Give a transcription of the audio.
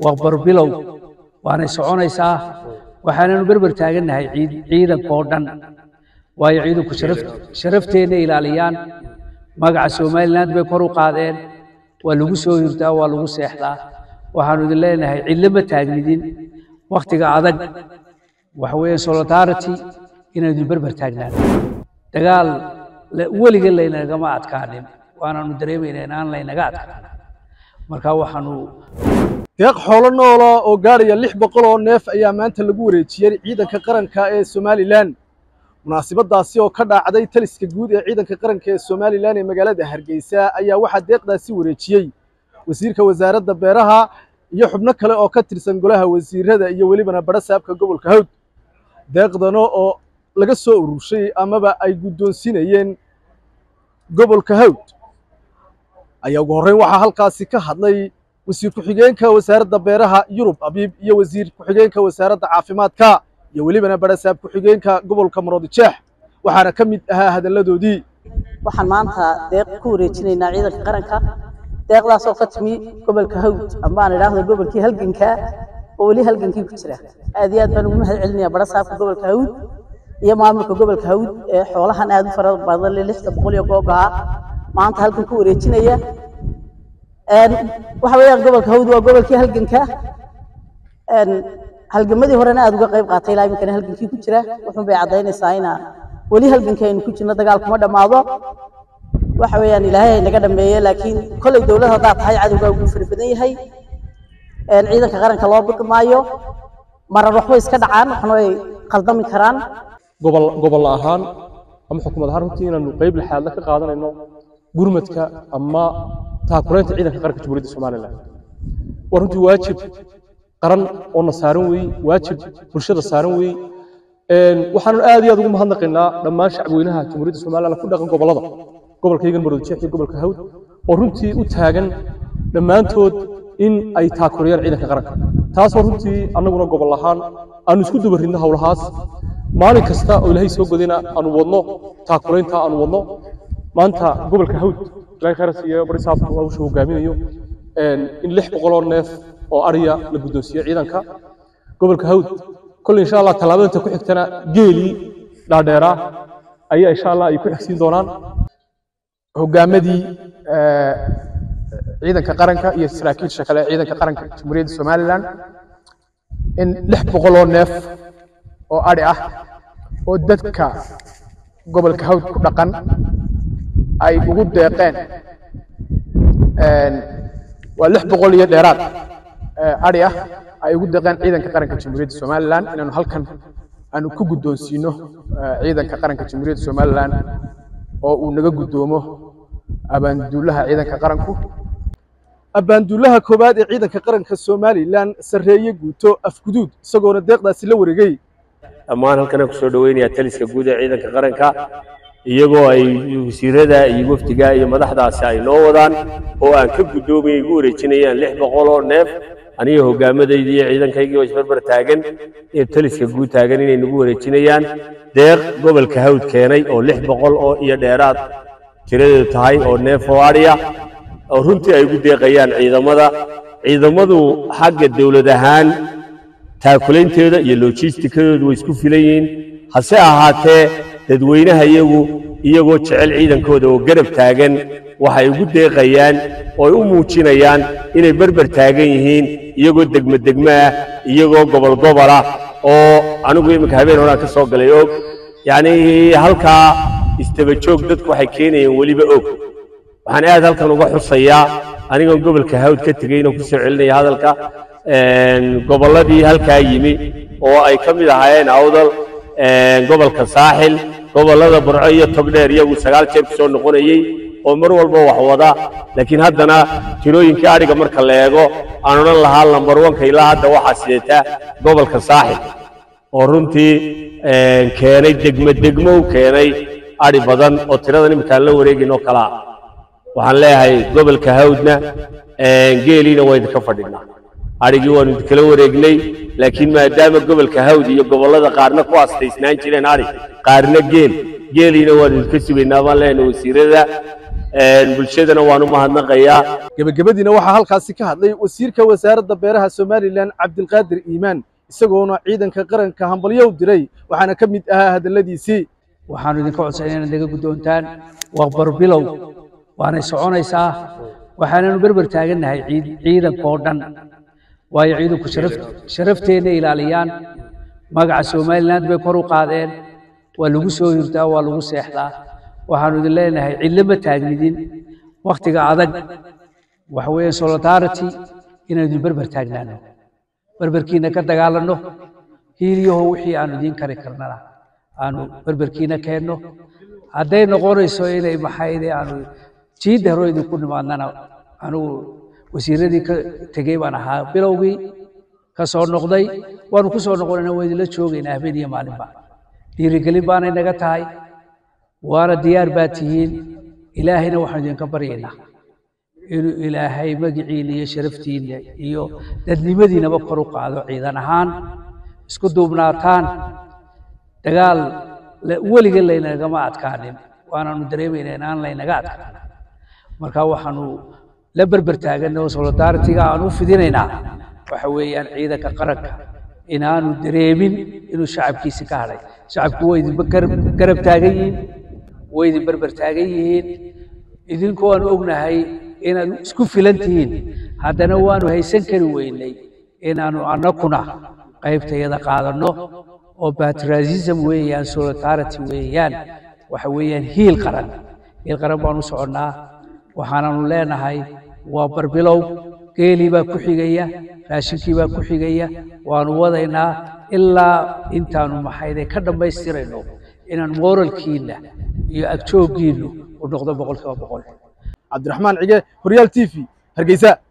waa barbilow waanay soconaysaa waxaananu berber taagannahay ciidankoo dhan waayo ciidanku sharafteenna ilaaliyaan magaca somaliland bay kor u qaadeen waa lagu soo hirtaa waa lagu seexdaa waxaanu idin leenahay cidlo ma taagnidin wakhtiga adag waxa weeye solidarity inaynu idin berber taagnaan dagaal weliga laynagama adkaanin waanaanu dareemaynaa inaan laynaga adkaan marka waxaanu deeq xoolo noola oo gaadhaya lix boqol oo neef ayaa maanta lagu wareejiyey ciidanka qaranka ee somalilan munaasabadaasi oo ka dhaacday taliska guud ee ciidanka qaranka ee somalilan ee magaalada hargeysa ayaa waxaa deeqdaasi wareejiyey wasiirka wasaaradda beeraha iyo xubno kale oo ka tirsan golaha wasiirada iyo welibana badha saabka gobolka hawd deeqdano oo laga soo ururshay amaba ay guddoonsinayeen gobolka hawd ayaa ugu horreyn waxaa halkaasi ka hadlay wasiir ku-xigeenka wasaaradda beeraha yurub abiib iyo wasiir ku-xigeenka wasaaradda caafimaadka iyo welibana badhasaab ku-xigeenka gobolka maroodijeex waxaana ka mid ahaa hadalladoodii waxaan maanta deeq ku wareejinaynaa ciidanka qaranka deeqdaasoo ka timi gobolka hawd amba aan idhaahdo gobolkii halganka oo weli halgankii ku jira aad iyo aad baan ugu mahad celinayaa badhasaabka gobolka hawd iyo maamulka gobolka hawd ee xoolahan aad u fara badan le lixda boqol iyo googaha maanta halkan ku wareejinaya waxa weeyaan gobolka hawd waa gobolkii halganka halgamadii horena aad uga qayb qaatay ilaa iminkana halgankii ku jira wuxuun bay caddaynaysaa inaan weli halgankii aynu ku jirno dagaal kuma dhammaado waxa weeyaan ilaahay ay naga dhameeye laakiin kolley dowlad haddaad tahay cadowgaa ugu fara badan yahay ciidanka qaranka loo biqi maayo marar waxbay iska dhacaan waxna way qaldami karaan gobol gobol ahaan ama xukuumad ahaan runtii inaanu qayb lixaadla ka qaadanayno gurmadka ama taakulaynta ciidanka qaranka jamhuuriyadda somalilan waa runtii waajib qaran oo na saaran weeye waajib bulshada saaran weeye waxaanu aad iyo aad ugu mahadnaqaynaa dhammaan shacbweynaha jamhuuriyadda somalilan ku dhaqan gobollada gobolkaygan maroodijeex iyo gobolka hawd oo runtii u taagan dhammaantood in ay taakulayaan ciidanka qaranka taasoo runtii annaguna gobol ahaan aanu isku dubaridno howlahaas maalin kasta oo ilaahay soo godayna aanu wadno taakulaynta aanu wadno maanta gobolka hawd ilaahay khayras iyo barisaabku hawsha hogaaminayo in lix boqoloo neef oo ariya la guddoonsiiyo ciidanka gobolka hawd kolley insha allah tallaabada inta ku xigtana geelii dhaadheeraa ayaa insha allah ay ku xigsiin doonaan hogaamadii ciidanka qaranka iyo saraakiisha kale ciidanka qaranka jamhuuriyadda somalilan in lix boqoloo neef oo adhi ah oo dadka gobolka hawd ku dhaqan ay ugu deeqeen waa lix boqol iyo dheeraad adhi ah ay ugu deeqeen ciidanka qaranka jamhuuriyadda somalilan inaanu halkan aanu ku guddoonsiino ciidanka qaranka jamhuuriyadda somalilan oo uu naga guddoomo abaanduulaha ciidanka qaranku abbaanduulaha koowaad ee ciidanka qaranka somalilan sarreeye guuto afguduud isagoona deeqdaasi la wareegay dhammaan halkana ku soo dhoweynayaa taliska guud ee ciidanka qaranka iyagoo ay wasiirada iyo wafdiga iyo madaxdaasi ay noo wadaan oo aan ka guddoomayay igu wareejinayaan lix boqol oo neef aniga hoggaamadayda iyo ciidankaygii oo isbarbar taagan iyo taliska guud taagan inay nagu wareejinayaan deeq gobolka hawd keenay oo lix boqol oo iyo dheeraad tiradeedu tahay oo neef oo adhiya oo runtii ay ugu deeqayaan ciidamada ciidamadu xagga dowlad ahaan taakulaynteeda iyo lojistikadoodu way isku filan yihiin hase ahaatee dadweynaha iyagu iyagoo jecel ciidankooda oo garab taagan waxay ugu deeqayaan oo ay u muujinayaan inay berber taagan yihiin iyagoo degmo degmo ah iyagoo gobol gobol ah oo anigu iminka habeen horaan ka soo galay og yacnii halkaa istaba joog dadku waxay keenayeen weliba og waxaan aad halkan uga xusayaa anigoon gobolka hawd ka tegey inaan ku soo celinaya hadalka gobolladii halkaa yimi oo ay ka mid ahaayeen awdal gobolka saaxil gobollada burco iyo togdheer iyagu sagaal jeer ku soo noqonayey oo mar walba wax wada laakiin haddana tirooyinkii adhiga marka la eego aan odhan lahaa lambar wanka ilaa hadda waxaa sideetaa gobolka saaxil oo runtii keenay degmo degmo u keenay adhi badan oo tiradan iminkaan la wareegin oo kalaa waxaan leeyahay gobolka hawdna geeliina waa idinka fadhinaa adhigii waanu idinkala wareegnay laakiin maadaama gobolka hawd iyo gobollada qaarna ku astaysnaan jireen adhi qaarna geel geeliina waanu idinka sugaynaa baan leenahay wasiirada bulshadana waan u mahadnaqayaa gebagabadiina waxaa halkaasi ka hadlay wasiirka wasaaradda beeraha somalilan cabdilqaadir iimaan isagoona ciidanka qaranka hambalyo u diray waxaana ka mid ahaa hadalladiisii waxaanu idinka codsanay inaad naga guddoontaan waa barbilow waanay soconaysaa waxaananu berber taagannahay ciid ciidankoo dhan waayo ciidanku sharaf sharafteenna ilaaliyaan magaca somaliland bay kor u qaadeen waa lagu soo hirtaa waa lagu seexdaa waxaanu idin leenahay cidlo ma taagnidin wakhtiga adag waxa weeye solidarity inaynu idin berber taagnaano berberkiina ka dagaalanno hiiliyaho wixii aanu idiin kari karnana aanu berberkiina keenno hadday noqonayso inay maxayde aanu jiidda hore idinku nimaadnana anugu wasiiradii ka tegey baan ahaa bilowgii ka soo noqday waanu ku soo noqonayna waa idinla joogaynaa habeen iyo maalinba dhiirigelin baanay naga tahay waana diyaar baa tihiin ilaahayna waxaanu idinka baryaynaa inuu ilaahay magiciina iyo sharaftiina iyo dadnimadiinaba kor u qaado ciidan ahaan isku duubnaataan dagaal weliga laynagama adkaanin waanaanu dareemaynaa inaan laynaga adkaan marka waxaanu la berber taaganay oo solidaritiga aan u fidinaynaa waxa weeyaan ciidanka qaranka inaanu dareemin inuu shacabkiisi ka hadhay shacabku way idinba garab taagan yihiin way idin berber taagan yihiin idinku waanu ognahay inaad isku filan tihiin haddana waanu haysan kari weynay inaanu annakuna qaybtayada qaadanno oo patriotism weeyaan solidarity weeyaan waxa weeyaan hiil qaran hiil qaran baanu soconnaa waxaananu leenahay waa barbilow geelii baa ku xigaya raashinkii baa ku xigaya waanu wadaynaa ilaa intaanu maxayde ka dhammaystirayno inaan moralkiinna iyo agjooggiinnu u noqdo boqolkiiba boqol cabdiraxmaan cige horyaal t v hargeysa